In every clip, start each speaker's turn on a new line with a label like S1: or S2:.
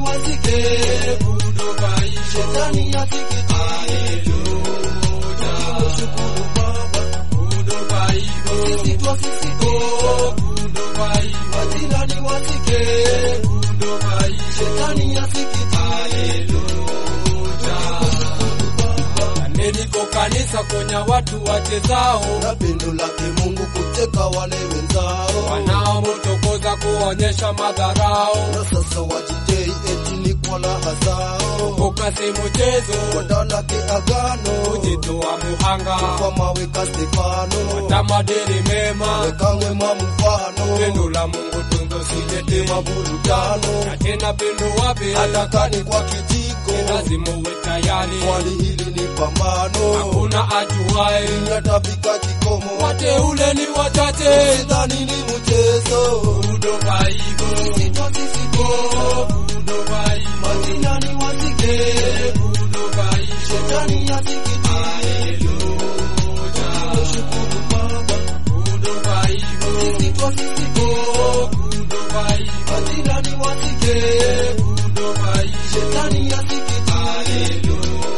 S1: wasike
S2: Budobai,
S1: shetani asikitike shukuru baba
S2: Budobai,
S1: sisi twasisike
S2: Budobai,
S1: majirani wasike
S2: Budobai,
S1: shetani asikitike
S2: Niko kanisa konya watu wachezao
S1: na pendo lake Mungu kuteka wale wenzao
S2: wanaomutokoza kuonyesha madharao
S1: na sasa wajijei eti ni kwa raha zao
S2: ukasi mchezo
S1: wadalake agano
S2: kujitoa muhanga
S1: kwa mawe ka Stefano
S2: tamadini mema
S1: weka mwema mfano
S2: pendo la Mungu tunzo sijete
S1: tema burudano
S2: na tena pendo wapi
S1: atakani kwa kijiko
S2: lazima uwe tayari
S1: swali hili ni pambano
S2: hakuna ajuae
S1: yatafika kikomo
S2: wateule ni wachache
S1: sidhani ni mchezo
S2: Budovaigo Budovai
S1: majirani wasike
S2: Budovai
S1: shetani asikitike shukuru baba
S2: Budovaigo
S1: sisi twasisike
S2: Budovai
S1: majirani wasike
S2: Budovai
S1: shetani asikitike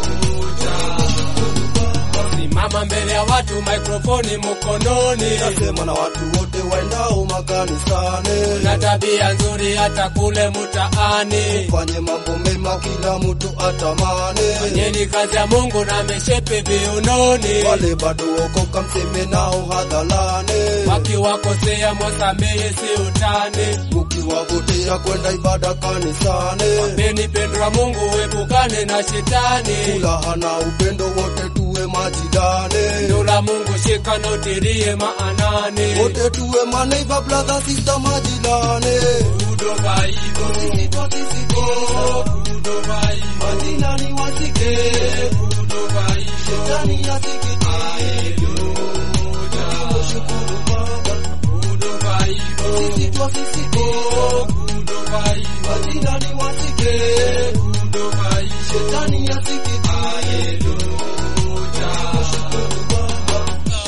S2: Simama mbele ya watu mikrofoni mkononi
S1: nasema na watu wote waendao makanisani
S2: na tabia nzuri hata kule mtaani
S1: fanye mambo mema kila mtu atamani
S2: Fanyeni kazi ya Mungu na meshepe viunoni
S1: wale bado okoka mseme nao hadharani
S2: wakiwakosea mwasamehe si utani
S1: mukiwavutia kwenda ibada kanisani
S2: Peni pendo la Mungu epukane na shetani
S1: furaha na upendo wote tuwe majirani
S2: Pendo la Mungu shika na utilie maanani
S1: wote tuwe maneighbor brother sister majirani
S2: Budovaigo
S1: sisi twasisiko
S2: Budovai
S1: majirani wasike
S2: Budovai
S1: shetani asikitike shukuru baba
S2: Budovaigo
S1: sisi twasisiko
S2: Budovai
S1: majirani wasike
S2: Budovai
S1: shetani asikitike shukuru baba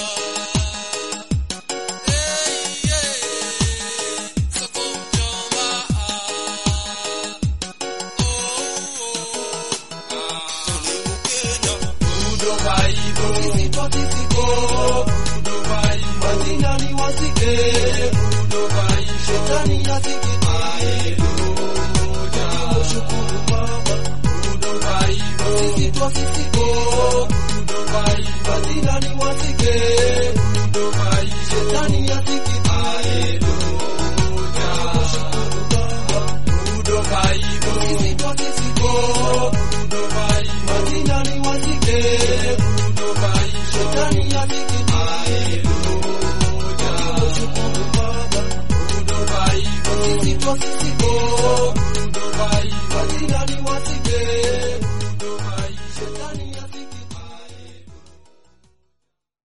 S2: Budovaigo
S1: sisi twasisiko
S2: Budovai
S1: majirani wasike
S2: Budovai
S1: shetani asikitike shukuru baba
S2: Budovaigo
S1: sisi twasisiko
S2: Budovai
S1: majirani wasike
S2: Budovai
S1: shetani asikitike shukuru baba
S2: Budovaigo
S1: sisi twasisiko
S2: Budovai
S1: majirani wasike
S2: Budovai
S1: shetani asikitike shukuru baba
S2: Budovaigo
S1: sisi twasisiko